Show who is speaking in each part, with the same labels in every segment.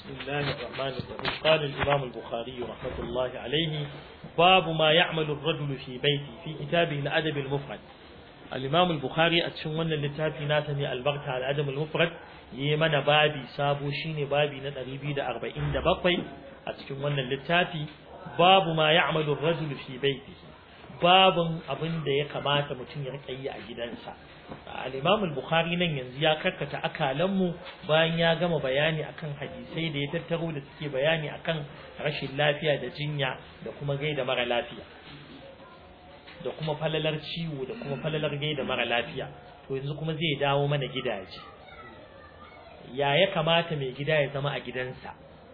Speaker 1: بسم الله الرحمن الرحيم قال الإمام البخاري رحمة الله عليه باب ما يعمل الرجل في بيته في كتابه الأدب المفرد الإمام البخاري أتشون للتافي ناسني البغت على الأدب المفرد يمن بابي سابو شيني بابي ندريبي دا أربعين دا بقي أتشون للتافي باب ما يعمل الرجل في بيته babin abin da ya kamata mutum ya rika yi a gidansa al-Imam al-Bukhari nan yanzu ya karkata akalanmu bayan ya gama bayani akan hadisai da ya tattaro da suke bayani akan rashin lafiya da jinya da kuma gaida mara lafiya da kuma falalar ciwo da kuma falalar gaida mara lafiya to yanzu kuma zai dawo mana gidaje ya ya kamata mai gida ya zama a gidansa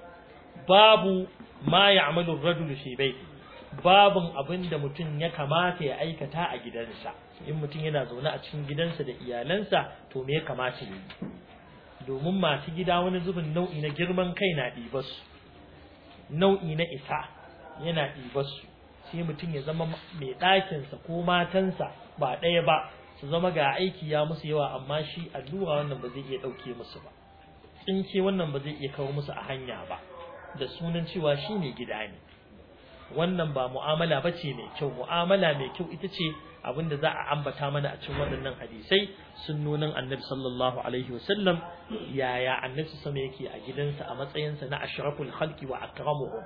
Speaker 1: babu ma ya'malu ar-rajulu fi baiti babin abin da mutum ya kamata ya aikata a gidansa in mutum yana zaune a cikin gidansa da iyalansa to me ya kamata ya yi domin masu gida wani zubin nau'i na girman kai na ɗibasu nau'i na isa yana ɗibasu sai mutum ya zama mai ɗakinsa ko matansa ba ɗaya ba su zama ga aiki ya musu yawa amma shi allura wannan ba zai iya ɗauke musu ba tsinke wannan ba zai iya kawo musu a hanya ba da sunan cewa shi ne gida ne wannan ba mu'amala ba ce mai kyau mu'amala mai kyau ita ce abinda za a ambata mana a cikin waɗannan hadisai sunnonin annabi sallallahu alaihi wasallam yaya annabi sama yake a gidansa a matsayinsa na ashraful khalqi wa akramuhum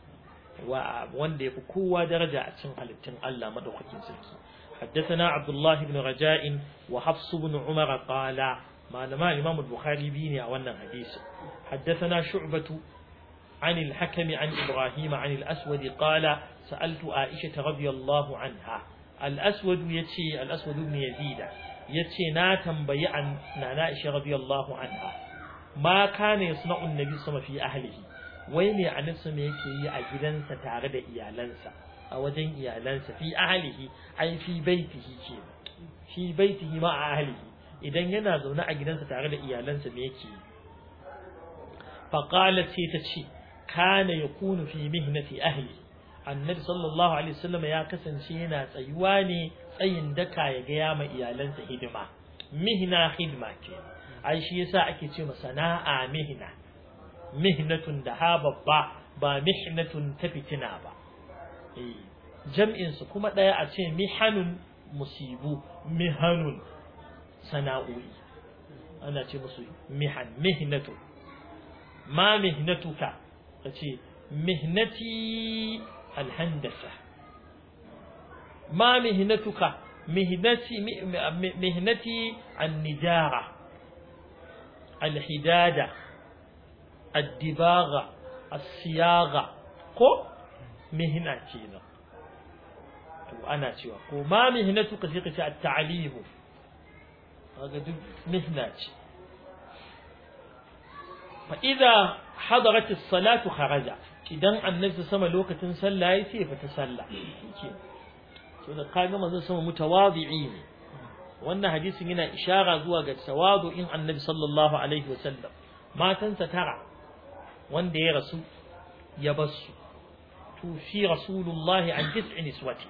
Speaker 1: wa wanda yafi kowa daraja a cikin halittun Allah madaukakin sarki حدثنا عبد الله بن رجاء وحفص بن عمر قال ما لما الإمام البخاري بيني أولا حديث حدثنا شعبة عن الحكم عن إبراهيم عن الأسود قال سألت عائشة رضي الله عنها الأسود يتشي الأسود بن يزيد يتشي ناتم بيعا نعنائشة رضي الله عنها ما كان يصنع النبي صلى الله عليه وسلم في أهله وين عن نفسه يكي أجلن ستعرض إيالنسا أوجن إيالنسا في أهله أي في بيته كينا في بيته مع أهله إذن ينازل أجلن ستعرض إيالنسا ميكي فقالت سيتشي kana yakunu fi mihnati ahli annabi sallallahu alaihi wasallam ya kasance yana tsayuwa ne tsayin daka ya ga yama iyalansa hidima mihna hidima ke ai shi yasa ake ce ma sana'a mihna mihnatun da ha babba ba mihnatun ta fitina ba eh jam'in su kuma daya a ce mihanun musibu mihanun sana'o'i ana ce musu mihan mihnatu ma mihnatuka ce mihnati alhandasa ma mihnatuka mihnati mihnati annijara alhidada addibaga asiyaga ko mihna kenan to ana cewa ko ma mihnatuka sai ka ce at-ta'limu kaga duk mihna ce fa idza hadarat as-salatu kharaja idan annabi sama lokacin sallah yayi sai fita sallah so da kaga manzo sama mutawadi'i ne wannan hadisin yana ishara zuwa ga tawadu'in annabi sallallahu alaihi wasallam matansa tara wanda ya rasu ya basu tufi rasulullahi an tis'i niswati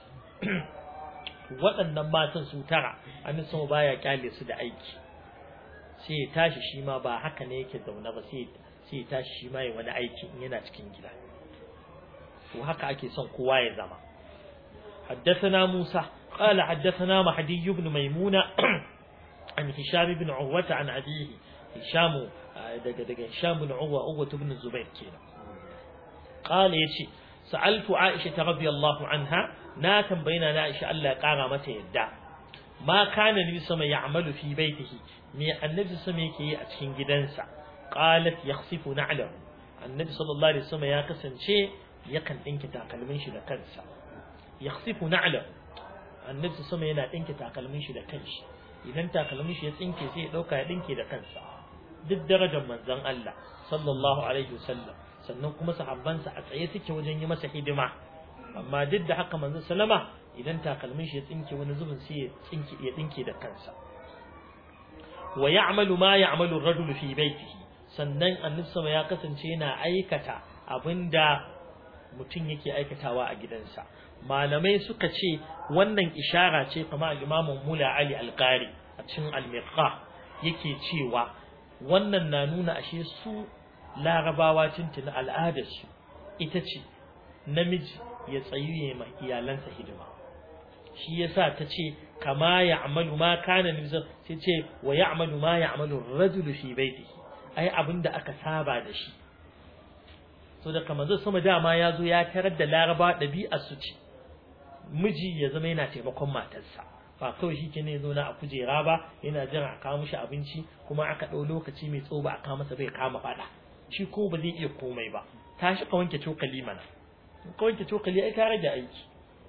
Speaker 1: waɗannan matan su tara annabi sama baya kyale su da aiki sai ya tashi shi ma ba haka ne yake zaune ba sai sai tashi shi ma ya wani aiki in yana cikin gida to haka ake son kowa ya zama حدثنا موسى قال حدثنا مهدي بن ميمونة عن هشام بن عروة عن أبيه هشام دق دق هشام بن عروة عروة بن الزبير كينا قال يشي سألت عائشة رضي الله عنها ناتم بين عائشة ألا قارا متى يدع ما كان النبي صلى الله عليه وسلم يعمل في بيته me annabi sama yake yi a cikin gidansa qalat yakhsifu na'lahu annabi sallallahu alaihi wasallam ya kasance yakan dinki takalmin shi da kansa yakhsifu na'lahu annabi sama yana dinki takalmin shi da kanshi idan takalmin shi ya tsinke sai ya dauka ya dinke da kansa duk darajar manzon Allah sallallahu alaihi wasallam sannan kuma sahabbansa a tsaye suke wajen yi masa hidima amma duk da haka manzon sallama idan takalmin shi ya tsinke wani zubin sai ya tsinke ya dinke da kansa wa ya'malu ma ya'malu ar-rajulu fi baytihi sannan annabi sama ya kasance yana aikata abinda mutum yake aikatawa a gidansa malamai suka ce wannan ishara ce kama al-Imam Mula Ali Al-Qari a cikin Al-Miqah yake cewa wannan na nuna ashe su larabawa tuntuna al'adarsu ita ce namiji ya tsayu ma iyalansa hidima shi yasa ta ce kama ya'malu ma kana nisa sai ce wa ya'malu ma ya'malu ar-rajulu fi baitihi ai abinda aka saba da shi so da kamar zai sama dama ya zo ya tarar da laraba ɗabi'ar su ce miji ya zama yana taimakon matarsa ba kawai shi ke ne zo na a kujera ba yana jira a kawo mishi abinci kuma aka ɗau lokaci mai tsawo ba a kawo masa bai kama faɗa shi ko ba zai iya komai ba tashi ka wanke cokali mana ka wanke cokali ai ka rage aiki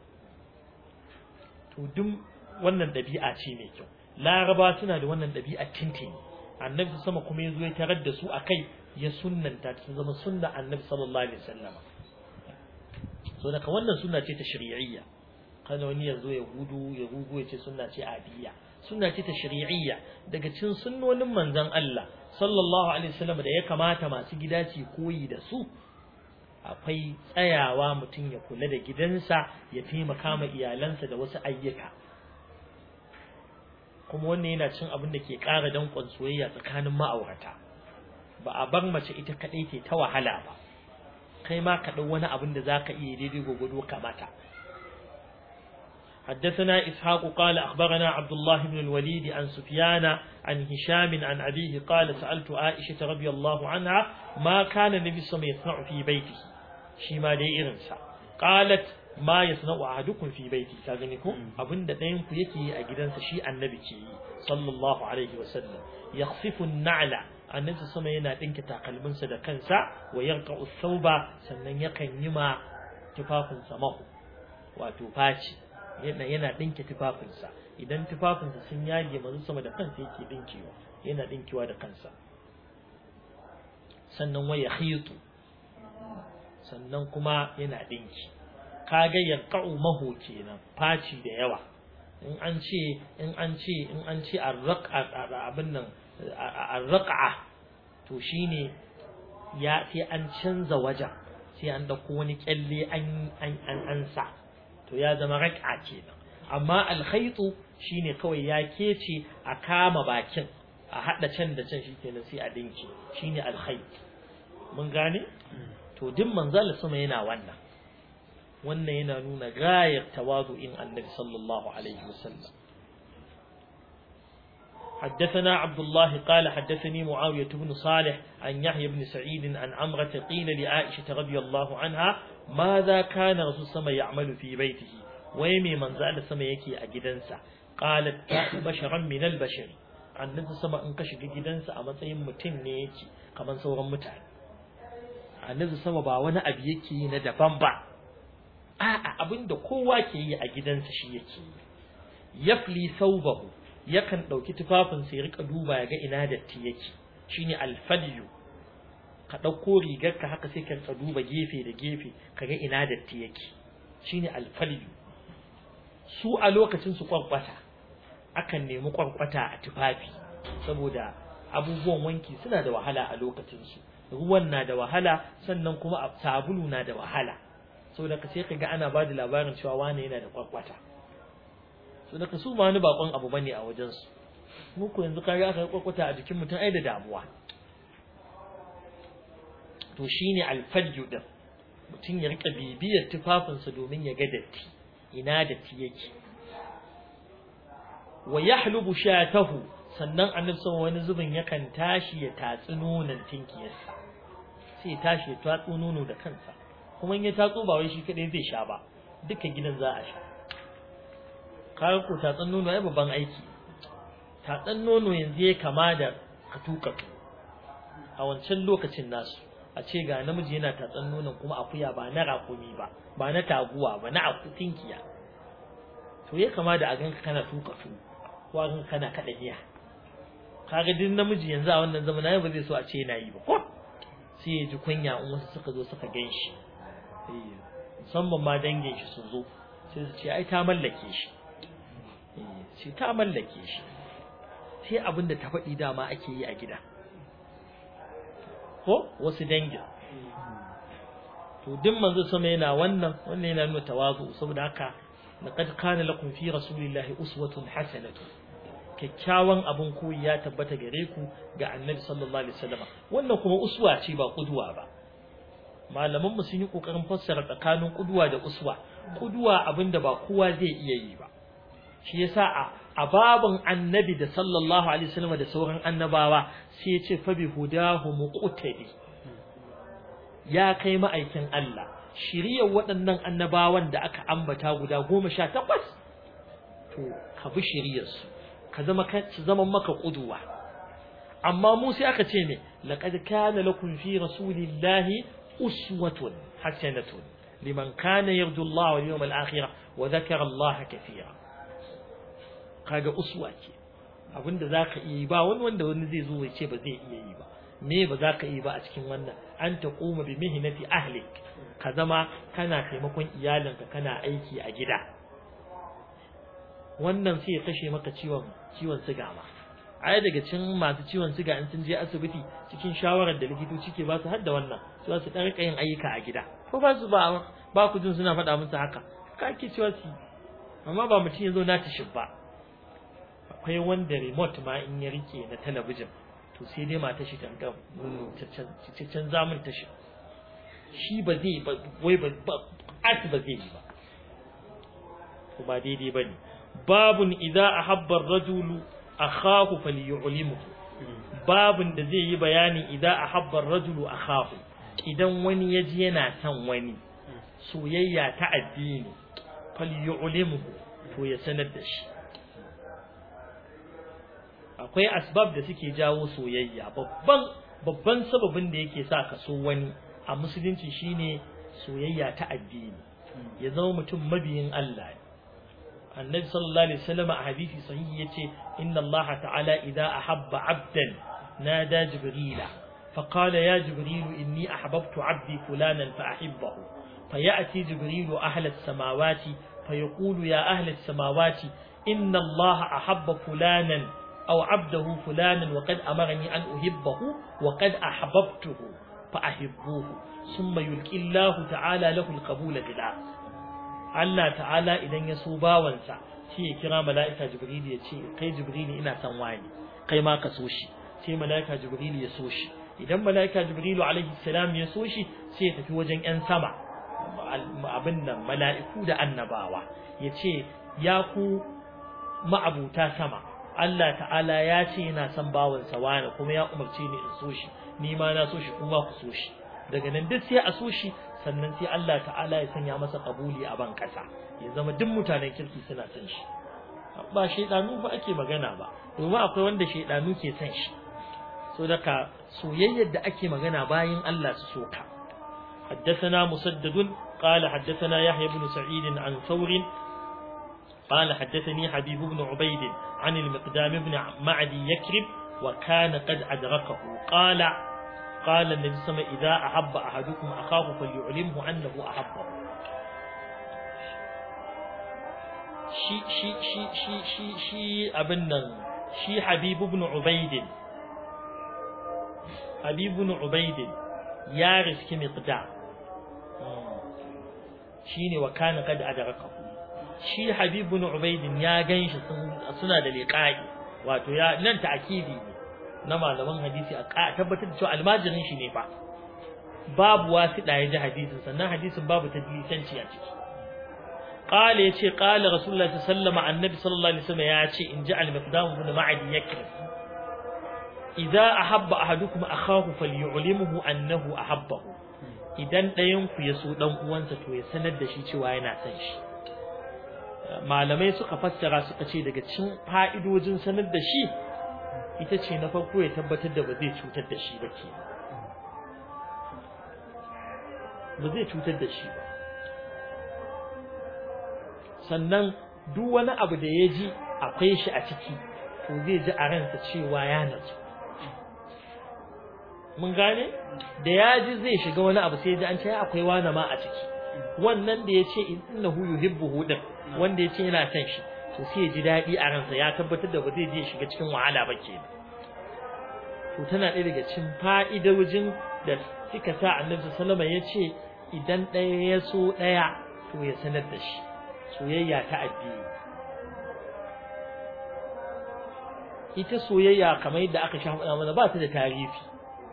Speaker 1: to duk wannan ɗabi'a ce mai kyau laraba suna da wannan ɗabi'a tintini annabi sama kuma ya zo ya tarar da su a kai ya sunnanta ta zama sunna annabi sallallahu alaihi wasallam so daga wannan sunna ce ta shari'iyya kada wani ya zo ya gudu ya gugu ya ce sunna ce adiyya sunna ce ta shari'iyya daga cikin sunnonin manzon Allah sallallahu alaihi wasallam da ya kamata masu gida su koyi da su akwai tsayawa mutum ya kula da gidansa ya taimaka ma iyalansa da wasu ayyuka kuma wannan yana cin abin da ke ƙara danƙon soyayya tsakanin ma'aurata ba a bar mace ita kaɗai ce ta wahala ba kai ma ka ɗau wani abin da zaka iya daidai gwagwado kamata حدثنا إسحاق قال أخبرنا عبد الله بن الوليد عن سفيان عن هشام عن أبيه قال سألت عائشة رضي الله عنها ما كان النبي صلى الله عليه وسلم يصنع في بيته شيما دي إرنسا قالت ما يصنع أحدكم في بيته كاغنيكم أبن دين يكي أجدن شيء النبي صلى الله عليه وسلم يخفف النعل annabi sama yana dinke takalminsa da kansa wa yanka usauba sannan yakan yi ma tufafinsa mahu wato faci yana yana dinke tufafinsa idan tufafinsa sun yage manzo sama da kansa yake dinkewa yana dinkewa da kansa sannan waya khitu sannan kuma yana dinki kaga yanqa'u mahu kenan faci da yawa in an ce in an ce in an ce arraqa abin nan arraqa to shine ya sai an canza wajen sai an dauko wani kyalle an an an sa to ya zama raq'a kenan amma alkhaytu shine kawai ya kece a kama bakin a hada can da can shikenan sai a dinki shine alkhayt mun gane to duk manzal sama yana wannan wannan yana nuna gayar tawadu'in annabi sallallahu alaihi wasallam حدثنا عبد الله قال حدثني معاوية بن صالح عن يحيى بن سعيد عن عمرة قيل لعائشة رضي الله عنها ماذا كان رسول الله يعمل في بيته ويمي من زال سما يكي أجدنسا قالت بشرا من البشر annabi sama in ka shiga gidansa a matsayin mutum ne yake kamar sauran mutane annabi sama ba wani abu yake yi na daban ba a'a abinda kowa ke yi a gidansa shi yake yi yafli saubahu yakan dauki tufafin sa ya rika duba ya ga ina datti yake shine alfalyu ka dauko rigar ka haka sai ka rika duba gefe da gefe kaga ina datti yake shine alfalyu su a lokacin su kwarkwata akan nemi kwarkwata a tufafi saboda abubuwan wanki suna da wahala a lokacin su ruwan na da wahala sannan kuma sabulu na da wahala saboda ka sai kaga ana bada labarin cewa wani yana da kwarkwata saboda ka su ba wani bakon abu bane a wajen su mu ko yanzu kaga aka kwarkwata a jikin mutum ai da damuwa to shine alfalju din mutum ya rika bibiyar tufafinsa domin ya ga datti ina datti yake wa yahlubu shatahu sannan annabi sallallahu wani zubin yakan tashi ya tatsi nonon tinkiyarsa sai tashi ya tatsu nono da kansa kuma in ya tatsu ba wai shi kadai zai sha ba duka gidan za a sha kaga ko tatsan nono ai babban aiki tatsan nono yanzu ya kama da katukatu a wancan lokacin nasu a ce ga namiji yana tatsan nonon kuma akuya ba na rakumi ba ba na taguwa ba na akutinkiya to ya kama da a ganka kana tuka su ko a ganka kana kada miya kaga din namiji yanzu a wannan zamanin ba zai so a ce yana yi ba ko sai ya ji kunya in wasu suka zo suka gan shi musamman ma dangin shi su zo sai su ce ai ta mallake shi sai ta mallake shi sai abin da ta faɗi dama ake yi a gida ko wasu dangin to duk manzo sama yana wannan wannan yana nuna tawazu saboda haka laqad kana lakum fi rasulillahi uswatun hasanatu kyakkyawan abin koyi ya tabbata gare ku ga annabi sallallahu alaihi wasallam wannan kuma uswa ce ba kuduwa ba malaman mu sun yi kokarin fassara tsakanin kuduwa da uswa kuduwa abinda ba kowa zai iya yi ba shi yasa a a babin annabi da sallallahu alaihi wasallam da sauran annabawa sai ya ce fa bi hudahu muqtadi ya kai ma'aikin Allah shiriyar waɗannan annabawan da aka ambata guda goma sha takwas to ka bi shiriyarsu ka zama su zama maka kuduwa amma mu sai aka ce me laqad kana lakum fi rasulillahi uswatun hasanatun liman kana yarju Allah wal yawmal akhir wa dhakara Allah katira kaga uswa ce abinda zaka iya ba wani wanda wani zai zo ya ce ba zai iya yi ba me ba za ka yi ba a cikin wannan an ta koma bi mihnati ahlik ka zama kana taimakon iyalinka kana aiki a gida wannan sai ya kashe maka ciwon ciwon siga ma ai daga cikin masu ciwon siga in sun je asibiti cikin shawarar da likitoci ke ba su har da wannan su su dan rika yin ayyuka a gida ko ba su ba ba ku jin suna faɗa musu haka ka ke cewa su amma ba mutum ya zo na tashi ba akwai wanda remote ma in ya rike na talabijin to sai dai mata shi tanka can zamun ta shi shi ba zai ba wai ba at ba zai yi ba to ba daidai bane babun idza ahabba ar-rajulu akhahu falyu'limuhu babun da zai yi bayani idza ahabba ar-rajulu akhahu idan wani yaji yana son wani soyayya ta addini falyu'limuhu to ya sanar da shi akwai asbab da suke jawo soyayya babban babban sababin da yake sa ka so wani a musulunci shine soyayya ta addini ya zama mutum mabiyin Allah annabi sallallahu alaihi wasallam a hadisi sahihi yace inna Allah ta'ala idza ahabba 'abdan nada jibrila فقال يا جبريل إني أحببت عبدي فلانا فأحبه فيأتي جبريل أهل السماوات فيقول يا أهل السماوات إن الله أحب فلانا أو عبده فلانا وقد أمرني أن أحبه وقد أحببته فأحبوه ثم يلقي الله تعالى له القبول بلا الله تعالى إذن يسوبا وانسا sai kira mala'ika jibril ya ce kai jibril ina son wani kai ma ka so shi sai mala'ika jibril ya so shi idan mala'ika jibril alaihi salam ya so shi sai ya tafi wajen yan sama abin nan mala'iku da annabawa ya ce ya ku ma'abuta sama Allah ta'ala ya ce yana son bawansa wani kuma ya umarce ni in so shi ni ma na so shi kuma ku so shi daga nan duk sai a so shi sannan sai Allah ta'ala ya sanya masa kabuli a ban kasa ya zama duk mutanen kirki suna son shi ba shaidanu ba ake magana ba domin akwai wanda shaidanu ke son shi so daga soyayyar da ake magana bayan Allah su soka حدثنا مسدد قال حدثنا يحيى بن سعيد عن ثور قال حدثني حبيب بن عبيد عن المقدام بن معدي يكرب وكان قد أدركه قال قال النبي صلى الله عليه وسلم إذا أحب أحدكم أخاه فليعلمه أنه أحبه شي شي شي شي شي شي أبنا شي حبيب بن عبيد حبيب بن عبيد يارث كمقدام شيني وكان قد أدركه shi Habib bin Ubayd ya ganshi suna da liqa'i wato ya nan ta'kidi ne na malaman hadisi a tabbatar da cewa almajirin shi ne fa babu wasiɗa ya ji hadisin sannan hadisin babu tadlisanci a ciki qala yace qala rasulullahi sallallahu alaihi wasallam annabi sallallahu alaihi wasallam ya ce in ji al-miqdam ibn ma'adi yakri idza ahabba ahadukum akhahu falyu'limhu annahu ahabbahu idan ɗayan ku ya so dan uwansa to ya sanar da shi cewa yana son shi malamai suka fassara suka ce daga cikin fa'idojin sanar da shi ita ce na farko ya tabbatar da ba zai cutar da shi ba ke ba zai cutar da shi ba sannan duk wani abu da ya ji akwai shi a ciki to zai ji a ransa cewa ya natsu mun gane da ya ji zai shiga wani abu sai ji an ce akwai wani ma a ciki wannan da ya ce innahu yuhibbuhu din wanda ya ce yana son shi to sai ya ji daɗi a ransa ya tabbatar da ba zai je shiga cikin wahala ba ke to tana ɗaya daga cikin fa'idojin da suka sa annabi sallama ya ce idan ɗaya ya so ɗaya to ya sanar da shi soyayya ta addini ita soyayya kamar yadda aka sha faɗa mana ba ta da tarihi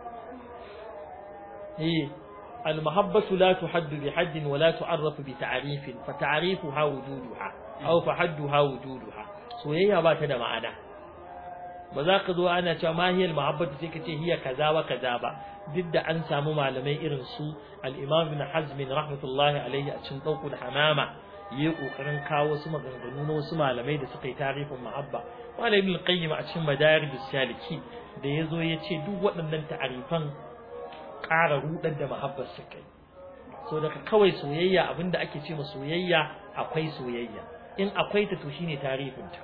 Speaker 1: eh المحبة لا تحد بحد ولا تعرف بتعريف فتعريفها وجودها أو فحدها وجودها soyayya ba ta da ma'ana ba za ka zo ana cewa ma hiyal mahabbatu sai ka ce hiya kaza wa kaza ba duk da an samu malamai irin su al-Imam Ibn Hazm rahmatullahi alaihi a cikin Dawqul Hamama yayi kokarin kawo su maganganu na wasu malamai da suka yi tarihin mahabba Malam Ibn Qayyim a cikin Madarijus Saliki da yazo ya ce duk waɗannan ta'arifan ƙara rudar da mahabbar su kai so daga kawai soyayya abinda ake ce ma soyayya akwai soyayya in akwai ta to shine tarihinta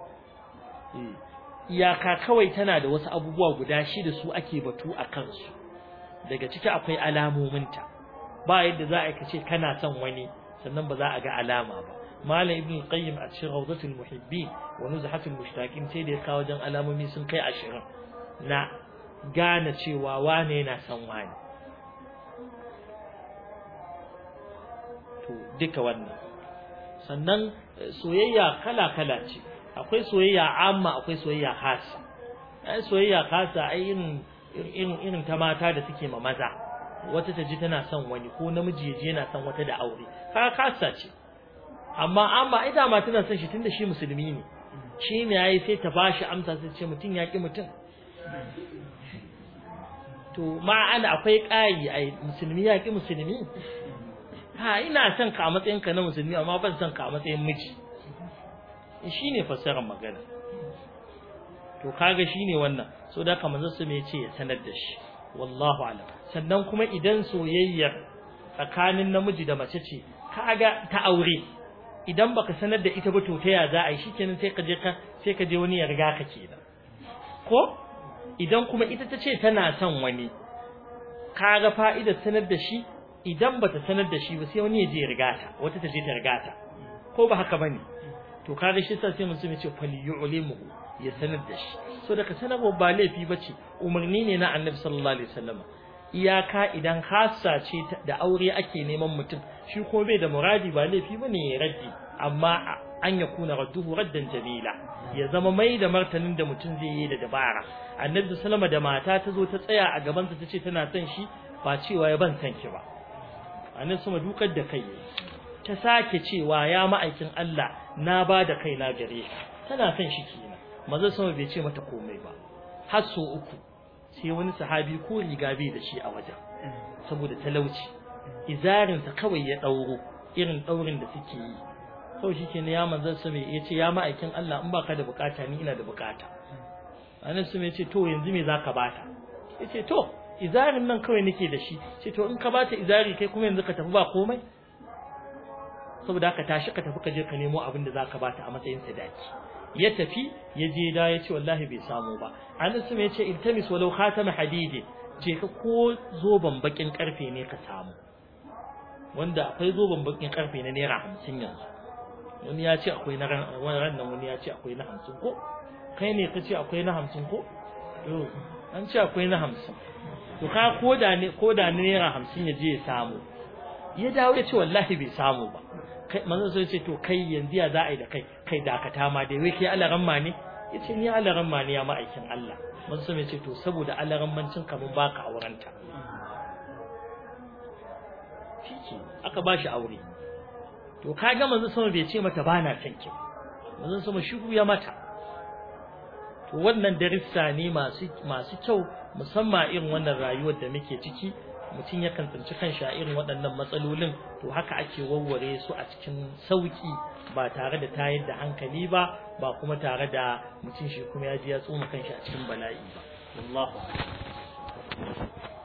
Speaker 1: iyaka kawai tana da wasu abubuwa guda shida su ake batu a kansu daga ciki akwai alamominta ba yadda za a kace kana son wani sannan ba za a ga alama ba malam ibn qayyim a cikin rawdatul muhibbin wa nuzhatul mushtaqin sai da ya kawo wajen alamomi sun kai ashirin na gane cewa wane yana son wani to duka wannan sannan soyayya kala-kala ce akwai soyayya amma akwai soyayya khasa ai soyayya khasa ai irin irin irin ta mata da suke ma maza wata ta ji tana son wani ko namiji ya ji yana son wata da aure ka khasa ce amma amma ai dama tana son shi tunda shi musulmi ne shi ne yayi sai ta bashi amsa sai ce mutum ya ki mutum to ma ana akwai ƙayi ai musulmi ya ki musulmi ha ina son ka a matsayin ka na musulmi amma ban son ka a matsayin miji shine fassarar magana to kaga shine wannan so da kamar zasu me yace ya sanar da shi wallahu alam sannan kuma idan soyayyar tsakanin namiji da mace ce kaga ta aure idan baka sanar da ita ba to ta ya za a yi shikenan sai ka je ka sai ka je wani ya riga ka kenan ko idan kuma ita ta ce tana son wani kaga fa'idar sanar da shi idan bata sanar da shi ba sai wani ya je riga ta wata ta je ta riga ta ko ba haka bane to kaga shi sai mutum ya ce fal yu'limu ya sanar da shi so daga sanarwa ba laifi bace umarni ne na Annabi sallallahu alaihi wasallam iyaka idan hassa ce da aure ake neman mutum shi ko bai da muradi ba laifi bane ya raddi amma an yakuna radduhu raddan jamila ya zama mai da martanin da mutum zai yi da dabara Annabi sallallahu da mata ta zo ta tsaya a gaban ta tace tana son shi ba cewa ya ban san ki ba Annabi sama dukar da kai ta sake cewa ya ma'aikin Allah na ba da kaina gare ka tana son shi kenan maza sama bai ce mata komai ba har so uku sai wani sahabi ko riga bai da shi a wajen saboda talauci izarin sa kawai ya dauro irin daurin da suke yi sau shi kenan ya manzon sama ya ce ya ma'aikin Allah in baka da bukata ni ina da bukata anan su ya ce to yanzu me zaka bata yace to izarin nan kawai nake da shi ce to in ka bata izari kai kuma yanzu ka tafi ba komai saboda haka tashi ka tafi ka je ka nemo abin da zaka bata a matsayin sadaki ya tafi ya je da ya ce wallahi bai samu ba Anas ya ce iltamis walau khatama hadidi je ka ko zoban bakin karfe ne ka samu wanda akwai zoban bakin karfe na naira 50 yanzu wani ya ce akwai na ran nan wani ya ce akwai na 50 ko kai ne ka ce akwai na 50 ko to an ce akwai na 50 to ka koda ne koda naira 50 ya je ya samu ya dawo ya ce wallahi bai samu ba kai manzo sai ce to kai yanzu ya za a yi da kai kai dakata ma dai wai kai alaran ma ne yace ni alaran ma ne ya ma'aikin Allah manzo sai ce to saboda alaran mancin ka mun baka aurenta shike aka bashi aure to kaga manzo sama bai ce mata bana son ki manzo sama shigo ya mata to wannan darissa ne masu masu kyau musamman irin wannan rayuwar da muke ciki mutum yakan tsinci kanshi a irin waɗannan matsalolin to haka ake warware su a cikin sauki ba tare da tayar da hankali ba ba kuma tare da mutum shi kuma ya ji ya tsoma kanshi a cikin bala'i ba wallahu